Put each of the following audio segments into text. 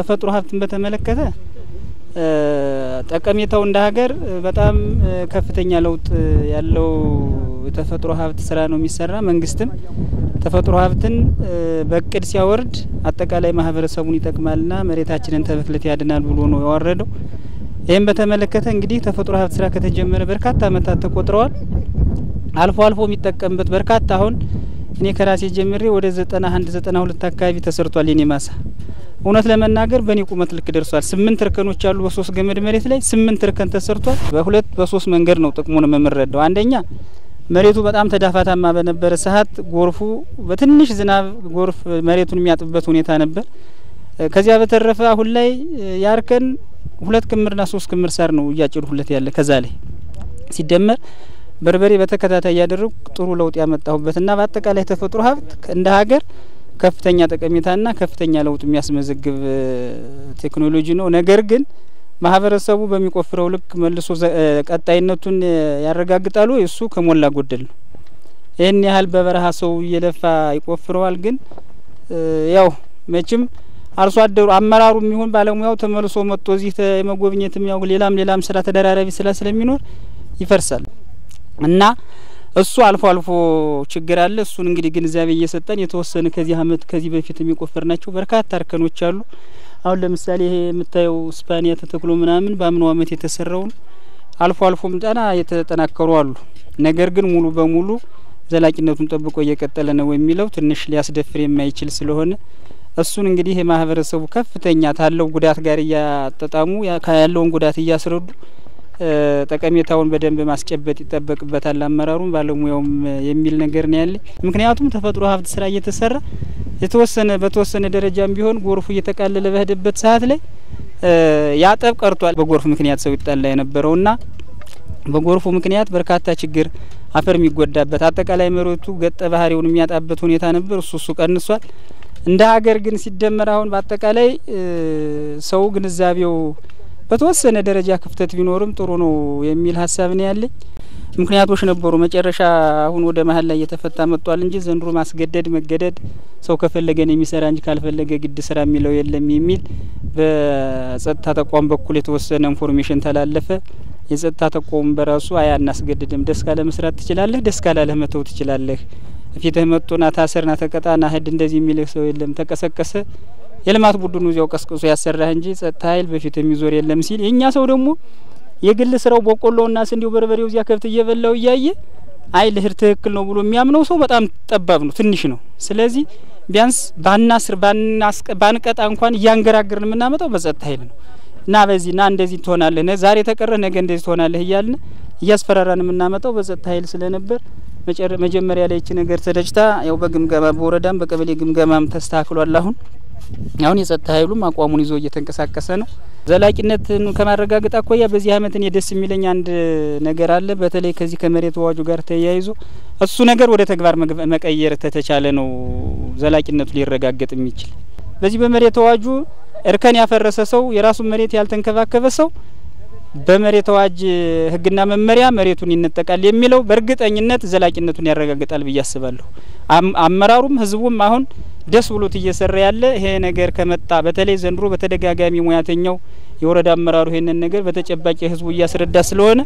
ተፈጥሮ ሀብትን በተመለከተ ጠቀሜታው እንደ ሀገር በጣም ከፍተኛ ለውጥ ያለው የተፈጥሮ ሀብት ስራ ነው የሚሰራ። መንግስትም ተፈጥሮ ሀብትን በእቅድ ሲያወርድ አጠቃላይ ማህበረሰቡን ይጠቅማልና መሬታችንን ተብክለት ያድናል ብሎ ነው ያወረደው። ይህም በተመለከተ እንግዲህ ተፈጥሮ ሀብት ስራ ከተጀመረ በርካታ አመታት ተቆጥረዋል። አልፎ አልፎ የሚጠቀምበት በርካታ አሁን እኔ ከራሴ ጀምሬ ወደ ዘጠና አንድ ዘጠና ሁለት አካባቢ ተሰርቷል የኔ ማሳ እውነት ለመናገር በእኔ ቁመት ልክ ደርሷል። ስምንት እርከኖች አሉ በሶስት ገመድ መሬት ላይ ስምንት እርከን ተሰርቷል። በሁለት በሶስት መንገድ ነው ጥቅሙን የምንረዳው። አንደኛ መሬቱ በጣም ተዳፋታማ በነበረ ሰዓት ጎርፉ በትንሽ ዝናብ ጎርፍ መሬቱን የሚያጥብበት ሁኔታ ነበር። ከዚያ በተረፈ አሁን ላይ ያርከን ሁለት ክምርና ሶስት ክምር ሳር ነው እያጭዱሁለት ያለ ከዛ ላይ ሲደመር በርበሬ በተከታታይ እያደረጉ ጥሩ ለውጥ ያመጣሁበትና በአጠቃላይ ተፈጥሮ ሀብት እንደ ሀገር ከፍተኛ ጠቀሜታና ከፍተኛ ለውጥ የሚያስመዘግብ ቴክኖሎጂ ነው። ነገር ግን ማህበረሰቡ በሚቆፍረው ልክ መልሶ ቀጣይነቱን ያረጋግጣሉ። እሱ ከሞላ ጎደል ነው። ይህን ያህል በበረሃ ሰው እየለፋ ይቆፍረዋል። ግን ያው መቼም አርሶ አደሩ አመራሩ የሚሆን ባለሙያው ተመልሶ መጥቶ እዚህ የመጎብኘትም ያው ሌላም ሌላም ስራ ተደራራቢ ስራ ስለሚኖር ይፈርሳል እና እሱ አልፎ አልፎ ችግር አለ። እሱን እንግዲህ ግንዛቤ እየሰጠን የተወሰነ ከዚህ አመት ከዚህ በፊት የሚቆፈር ናቸው በርካታ እርከኖች አሉ። አሁን ለምሳሌ ይሄ የምታየው ስፓኒያ ተተክሎ ምናምን በአምናው አመት የተሰራውን አልፎ አልፎም ጫና የተጠናከሩ አሉ። ነገር ግን ሙሉ በሙሉ ዘላቂነቱን ጠብቆ እየቀጠለ ነው የሚለው ትንሽ ሊያስደፍር የማይችል ስለሆነ እሱን እንግዲህ የማህበረሰቡ ከፍተኛ ታለው ጉዳት ጋር እያጠጣሙ ያለውን ጉዳት እያስረዱ ጠቀሜታውን በደንብ ማስጨበጥ ይጠበቅበታል። አመራሩም ባለሙያውም የሚል ነገር ነው ያለ። ምክንያቱም ተፈጥሮ ሀብት ስራ እየተሰራ የተወሰነ በተወሰነ ደረጃም ቢሆን ጎርፉ እየተቃለለ በሄደበት ሰዓት ላይ ያጠብ ቀርቷል። በጎርፍ ምክንያት ሰው ይጣላ የነበረውና በጎርፉ ምክንያት በርካታ ችግር አፈር የሚጎዳበት አጠቃላይ መሬቱ ገጠ ባህሪውን የሚያጣበት ሁኔታ ነበር። እሱ እሱ ቀንሷል። እንደ ሀገር ግን ሲደመር አሁን በአጠቃላይ ሰው ግንዛቤው በተወሰነ ደረጃ ክፍተት ቢኖርም ጥሩ ነው የሚል ሀሳብ ነው ያለኝ። ምክንያቶች ነበሩ። መጨረሻ አሁን ወደ መሀል ላይ እየተፈታ መጥቷል እንጂ ዘንድሮ ማስገደድ መገደድ ሰው ከፈለገ ነው የሚሰራ እንጂ ካልፈለገ ግድ ስራ የሚለው የለም የሚል በጸጥታ ተቋም በኩል የተወሰነ ኢንፎርሜሽን ተላለፈ። የጸጥታ ተቋሙ በራሱ አይ አናስገድድም፣ ደስ ካለ መስራት ትችላለህ፣ ደስ ካላለህ መተው ትችላለህ፣ ፊትህ መጥቶና ታሰርና ተቀጣና ህድ እንደዚህ የሚልህ ሰው የለም። ተቀሰቀሰ የልማት ቡድኑ እዚያው ቀስቅሶ ያሰራህ እንጂ ጸጥታ ኃይል በፊት የሚዞር የለም ሲል የእኛ ሰው ደግሞ የግል ስራው በቆሎና ስንዴው በርበሬው እዚያ ከብት እየበላው እያየ አይ ልህር ትክክል ነው ብሎ የሚያምነው ሰው በጣም ጠባብ ነው፣ ትንሽ ነው። ስለዚህ ቢያንስ ባናስር ባንቀጣ እንኳን እያንገራገርን የምናመጣው በጸጥታ ኃይል ነው እና በዚህ ና እንደዚህ ትሆናለህ፣ ዛሬ ተቀረህ ነገ እንደዚህ ትሆናለህ እያልን እያስፈራራን የምናመጣው በጸጥታ ኃይል ስለነበር መጀመሪያ ላይ ይቺ ነገር ተደጭታ ያው በግምገማ በወረዳም በቀበሌ ግምገማም ተስተካክሏል። አሁን አሁን የጸጥታ ኃይሉም አቋሙን ይዞ እየተንቀሳቀሰ ነው። ዘላቂነትን ከማረጋገጥ አኳያ በዚህ አመት እኔ ደስ የሚለኝ አንድ ነገር አለ። በተለይ ከዚህ ከመሬት አዋጁ ጋር ተያይዞ እሱ ነገር ወደ ተግባር መቀየር ተተቻለ ነው ዘላቂነቱ ሊረጋገጥ የሚችል። በዚህ በመሬት አዋጁ እርከን ያፈረሰ ሰው የራሱን መሬት ያልተንከባከበ ሰው በመሬት አዋጅ ሕግና መመሪያ መሬቱን ይነጠቃል የሚለው በእርግጠኝነት ዘላቂነቱን ያረጋግጣል ብዬ አስባለሁ። አመራሩም ህዝቡም አሁን ደስ ብሎት እየሰራ ያለ ይሄ ነገር ከመጣ በተለይ ዘንድሮ በተደጋጋሚ ሙያተኛው የወረዳ አመራሩ ይሄንን ነገር በተጨባጭ ህዝቡ እያስረዳ ስለሆነ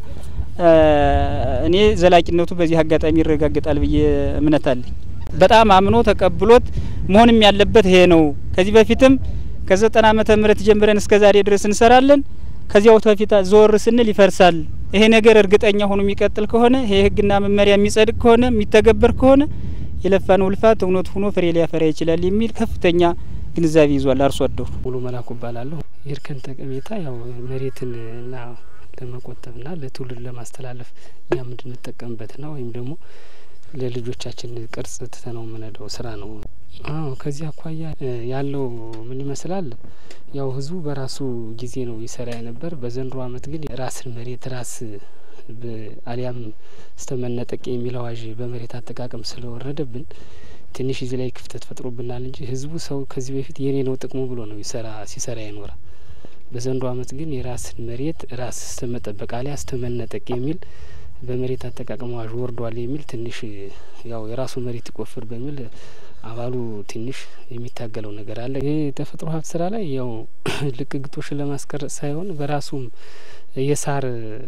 እኔ ዘላቂነቱ በዚህ አጋጣሚ ይረጋግጣል ብዬ እምነት አለኝ። በጣም አምኖ ተቀብሎት መሆንም ያለበት ይሄ ነው። ከዚህ በፊትም ከዘጠና ዓመተ ምህረት ጀምረን እስከ ዛሬ ድረስ እንሰራለን። ከዚያው በፊት ዞር ስንል ይፈርሳል። ይሄ ነገር እርግጠኛ ሆኖ የሚቀጥል ከሆነ ይሄ ህግና መመሪያ የሚጸድቅ ከሆነ የሚተገበር ከሆነ የለፋነው ልፋት እውነት ሆኖ ፍሬ ሊያፈራ ይችላል የሚል ከፍተኛ ግንዛቤ ይዟል አርሶ አደሩ። ሙሉ መላኩ እባላለሁ። የእርከን ጠቀሜታ ያው መሬትን እና ለመቆጠብና ለትውልድ ለማስተላለፍ እኛም እንድንጠቀምበትና ወይም ደግሞ ለልጆቻችን ቅርጽ ትተነው የምንሄደው ስራ ነው። አዎ ከዚህ አኳያ ያለው ምን ይመስላል? ያው ህዝቡ በራሱ ጊዜ ነው ይሰራ የነበር። በዘንድሮ አመት ግን ራስን መሬት ራስ አሊያም ስተመነጠቅ የሚል አዋዥ በመሬት አጠቃቀም ስለወረደብን ትንሽ እዚህ ላይ ክፍተት ፈጥሮብናል እንጂ ህዝቡ ሰው ከዚህ በፊት የኔ ነው ጥቅሙ ብሎ ነው ይሰራ ሲሰራ የኖረ። በዘንድሮ አመት ግን የራስን መሬት ራስ ስተመጠበቅ አሊያ ስተመነጠቅ የሚል በመሬት አጠቃቀም አዋዥ ወርዷል የሚል ትንሽ ያው የራሱ መሬት ይቆፍር በሚል አባሉ ትንሽ የሚታገለው ነገር አለ። ይህ የተፈጥሮ ሀብት ስራ ላይ ያው ልቅ ግጦሽን ለማስቀረጽ ሳይሆን በራሱም የሳር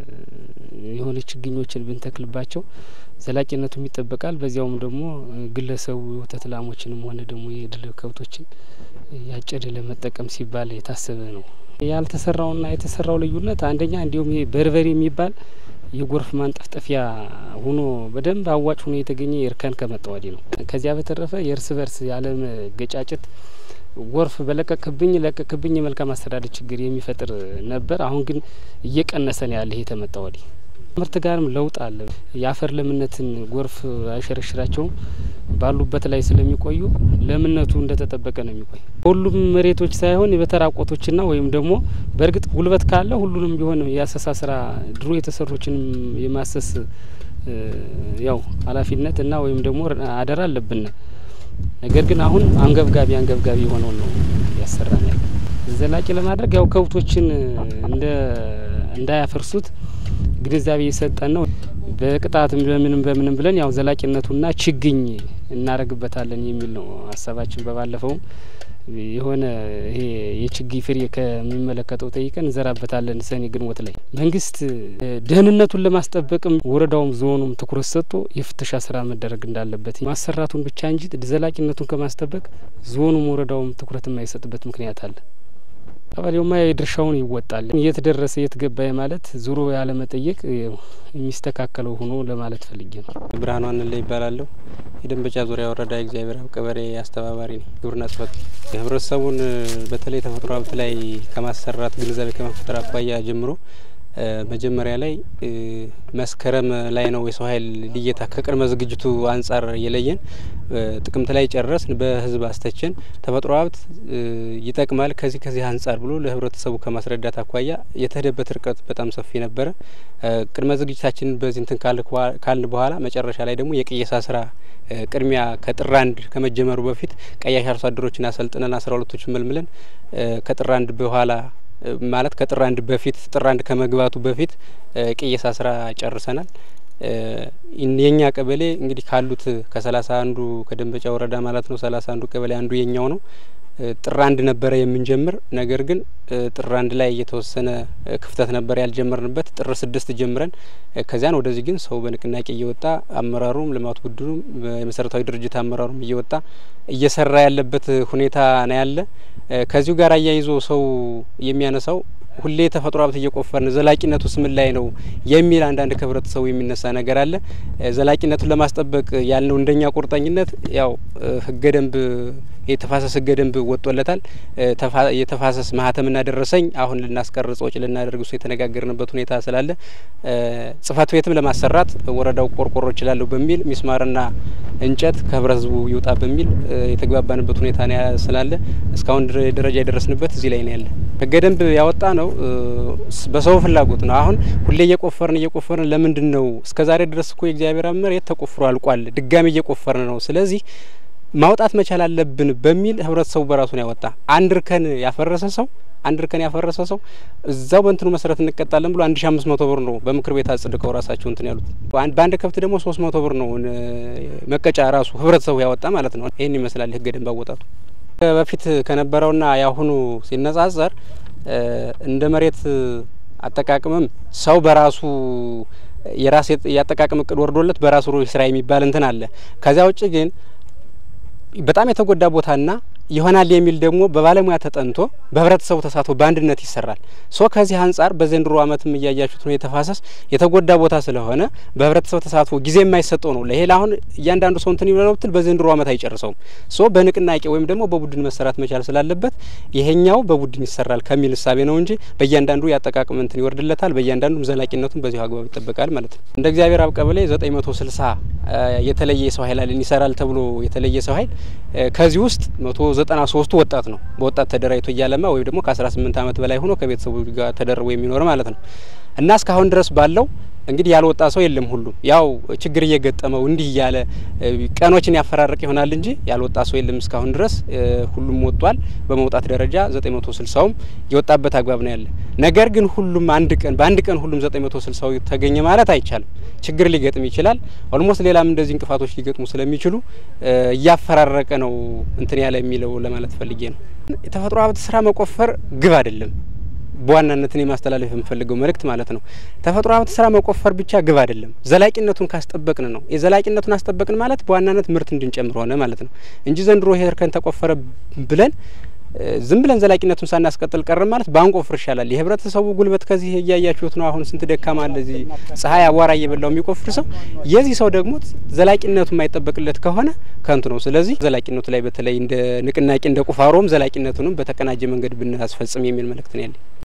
የሆነ ችግኞችን ብንተክልባቸው ዘላቂነቱም ይጠበቃል። በዚያውም ደግሞ ግለሰቡ የወተት ላሞችንም ሆነ ደግሞ የድልብ ከብቶችን ያጨደ ለመጠቀም ሲባል የታሰበ ነው። ያልተሰራውና የተሰራው ልዩነት አንደኛ እንዲሁም ይሄ በርበሬ የሚባል የጎርፍ ማንጠፍጠፊያ ሆኖ በደንብ አዋጭ ሆኖ የተገኘ የእርከን ከመጣ ወዲህ ነው። ከዚያ በተረፈ የእርስ በርስ ያለመገጫጨት ጎርፍ በለቀቅብኝ ለቀቅብኝ የመልካም አስተዳደር ችግር የሚፈጥር ነበር። አሁን ግን እየቀነሰ ነው ያለ ይሄ ተመጣ ወዲህ። ምርት ጋርም ለውጥ አለ። የአፈር ለምነትን ጎርፍ አይሸረሽራቸውም። ባሉበት ላይ ስለሚቆዩ ለምነቱ እንደተጠበቀ ነው የሚቆይ። ሁሉም መሬቶች ሳይሆን በተራቆቶችና ወይም ደግሞ በእርግጥ ጉልበት ካለ ሁሉንም ቢሆን የአሰሳ ስራ ድሮ የተሰሮችንም የማሰስ ያው ኃላፊነት እና ወይም ደግሞ አደራ አለብን። ነገር ግን አሁን አንገብጋቢ አንገብጋቢ የሆነውን ነው ያሰራን ያለ ዘላቂ ለማድረግ ያው ከብቶችን እንደ እንዳያፈርሱት ግንዛቤ የሰጠን ነው። በቅጣትም በምንም በምንም ብለን ያው ዘላቂነቱና ችግኝ እናደርግበታለን የሚል ነው ሀሳባችን። በባለፈውም የሆነ ይሄ የችግኝ ፍሬ ከሚመለከተው ጠይቀን እንዘራበታለን ሰኔ ግንቦት ላይ። መንግስት ደህንነቱን ለማስጠበቅም ወረዳውም ዞኑም ትኩረት ሰጥቶ የፍተሻ ስራ መደረግ እንዳለበት ማሰራቱን ብቻ እንጂ ዘላቂነቱን ከማስጠበቅ ዞኑም ወረዳውም ትኩረት የማይሰጥበት ምክንያት አለ። ቀበሌውማ የድርሻውን ይወጣል። የት ደረሰ የት ገባ ማለት ዙሮ ያለመጠየቅ የሚስተካከለው ሆኖ ለማለት ፈልጌ ነው። ብርሃኑ አንለ ይባላለሁ። የደንበጫ ዙሪያ ወረዳ የእግዚአብሔር አብ ቀበሌ አስተባባሪ ነኝ። ግብርና ጽሕፈት ህብረተሰቡን በተለይ ተፈጥሮ ሀብት ላይ ከማሰራት ግንዛቤ ከመፍጠር አኳያ ጀምሮ መጀመሪያ ላይ መስከረም ላይ ነው የሰው ኃይል ልየታ ከቅድመ ዝግጅቱ አንጻር የለየን። ጥቅምት ላይ ጨረስን። በህዝብ አስተችን ተፈጥሮ ሀብት ይጠቅማል ከዚህ ከዚህ አንጻር ብሎ ለህብረተሰቡ ከማስረዳት አኳያ የተሄደበት ርቀት በጣም ሰፊ ነበረ። ቅድመ ዝግጅታችንን በዚህ እንትን ካልን በኋላ መጨረሻ ላይ ደግሞ የቅየሳ ስራ ቅድሚያ ከጥር አንድ ከመጀመሩ በፊት ቀያሽ አርሶ አደሮችን አሰልጥነን አስራ ሁለቶችን መልምለን ከጥር አንድ በኋላ ማለት ከጥር አንድ በፊት ጥር አንድ ከመግባቱ በፊት ቅየሳ ስራ ጨርሰናል። የኛ ቀበሌ እንግዲህ ካሉት ከሰላሳ አንዱ ከደንበጫ ወረዳ ማለት ነው ሰላሳ አንዱ ቀበሌ አንዱ የኛው ነው። ጥር አንድ ነበረ የምንጀምር። ነገር ግን ጥር አንድ ላይ የተወሰነ ክፍተት ነበር ያልጀመርንበት። ጥር ስድስት ጀምረን ከዚያን ወደዚህ ግን ሰው በንቅናቄ እየወጣ አመራሩም፣ ልማት ቡድኑም፣ የመሰረታዊ ድርጅት አመራሩም እየወጣ እየሰራ ያለበት ሁኔታ ነው ያለ። ከዚሁ ጋር አያይዞ ሰው የሚያነሳው ሁሌ ተፈጥሮ ሀብት እየቆፈርን ዘላቂነቱ ስምን ላይ ነው የሚል አንዳንድ ከህብረተሰቡ የሚነሳ ነገር አለ። ዘላቂነቱን ለማስጠበቅ ያልነው እንደኛ ቁርጠኝነት ያው ህገ ደንብ የተፋሰስ ህገ ደንብ ወጥቶለታል። የተፋሰስ ማህተምና ደረሰኝ አሁን ልናስቀርጽ ወጪ ልናደርግ እሱ የተነጋገርንበት ሁኔታ ስላለ ጽህፈት ቤትም ለማሰራት ወረዳው ቆርቆሮ እችላለሁ በሚል ሚስማርና እንጨት ከህብረተሰቡ ይውጣ በሚል የተግባባንበት ሁኔታ ስላለ እስካሁን ደረጃ የደረስንበት እዚህ ላይ ነው ያለ። ህገ ደንብ ያወጣ ነው በሰው ፍላጎት ነው። አሁን ሁሌ እየቆፈርን እየቆፈርን ለምንድን ነው እስከዛሬ ድረስ እኮ የእግዚአብሔር መሬት ተቆፍሮ አልቋል። ድጋሚ እየቆፈርን ነው። ስለዚህ ማውጣት መቻል አለብን በሚል ህብረተሰቡ በራሱን ያወጣ አንድ እርከን ያፈረሰ ሰው አንድ እርከን ያፈረሰ ሰው እዛው በእንትኑ መሰረት እንቀጣለን ብሎ አንድ ሺ አምስት መቶ ብር ነው በምክር ቤት አጽድቀው ራሳቸው እንትን ያሉት። በአንድ ከብት ደግሞ ሶስት መቶ ብር ነው መቀጫ ራሱ ህብረተሰቡ ያወጣ ማለት ነው። ይህን ይመስላል ህገ ደንብ አወጣቱ። በፊት ከነበረውና የአሁኑ ሲነጻጸር እንደ መሬት አጠቃቅምም ሰው በራሱ የራስ የአጠቃቅም እቅድ ወርዶለት በራሱ ስራ የሚባል እንትን አለ። ከዚያ ውጭ ግን በጣም የተጎዳ ቦታና ይሆናል የሚል ደግሞ በባለሙያ ተጠንቶ በህብረተሰቡ ተሳትፎ በአንድነት ይሰራል። ሶ ከዚህ አንጻር በዘንድሮ ዓመትም እያያችሁት ነው የተፋሰስ የተጎዳ ቦታ ስለሆነ በህብረተሰቡ ተሳትፎ ጊዜ የማይሰጠው ነው። ለይሄ አሁን እያንዳንዱ ሰው እንትን ይብለው ብትል በዘንድሮ ዓመት አይጨርሰውም። ሶ በንቅናቄ ወይም ደግሞ በቡድን መሰራት መቻል ስላለበት ይሄኛው በቡድን ይሰራል ከሚል እሳቤ ነው እንጂ በእያንዳንዱ ያጠቃቅም እንትን ይወርድለታል። በእያንዳንዱም ዘላቂነቱን በዚሁ አግባብ ይጠበቃል ማለት ነው። እንደ እግዚአብሔር አብ ቀበሌ ዘጠኝ መቶ ስልሳ የተለየ የሰው ኃይል አለን ይሰራል ተብሎ የተለየ ሰው ኃይል ከዚህ ውስጥ መቶ ዘጠና ሶስቱ ወጣት ነው። በወጣት ተደራጅቶ እያለማ ወይም ደግሞ ከአስራ ስምንት ዓመት በላይ ሆኖ ከቤተሰቡ ጋር ተደርቦ የሚኖር ማለት ነው እና እስካሁን ድረስ ባለው እንግዲህ ያልወጣ ሰው የለም። ሁሉም ያው ችግር እየገጠመው እንዲህ እያለ ቀኖችን ያፈራርቅ ይሆናል እንጂ ያልወጣ ሰው የለም። እስካሁን ድረስ ሁሉም ወጧል። በመውጣት ደረጃ ዘጠኝ መቶ ስልሳውም የወጣበት አግባብ ነው ያለ። ነገር ግን ሁሉም አንድ ቀን በአንድ ቀን ሁሉም ዘጠኝ መቶ ስልሳው ተገኘ ማለት አይቻልም። ችግር ሊገጥም ይችላል። ኦልሞስት ሌላም እንደዚህ እንቅፋቶች ሊገጥሙ ስለሚችሉ እያፈራረቀ ነው እንትን ያለ የሚለው ለማለት ፈልጌ ነው። የተፈጥሮ ሀብት ስራ መቆፈር ግብ አይደለም። በዋናነት እኔ ማስተላለፍ የምፈልገው መልእክት ማለት ነው ተፈጥሮ ሀብት ስራ መቆፈር ብቻ ግብ አይደለም። ዘላቂነቱን ካስጠበቅን ነው። የዘላቂነቱን አስጠበቅን ማለት በዋናነት ምርት እንድንጨምር ሆነ ማለት ነው እንጂ ዘንድሮ ይሄ እርከን ተቆፈረ ብለን ዝም ብለን ዘላቂነቱን ሳናስቀጥል ቀርም ማለት ባንቆፍር ይሻላል። የህብረተሰቡ ጉልበት ከዚህ እያያችሁት ነው። አሁን ስንት ደካማ አለ እዚህ ፀሐይ አቧራ እየበላው የሚቆፍር ሰው። የዚህ ሰው ደግሞ ዘላቂነቱ የማይጠበቅለት ከሆነ ከንቱ ነው። ስለዚህ ዘላቂነቱ ላይ በተለይ እንደ ንቅናቄ እንደ ቁፋሮም ዘላቂነቱንም በተቀናጀ መንገድ ብናስፈጽም የሚል መልእክት ነው ያለኝ።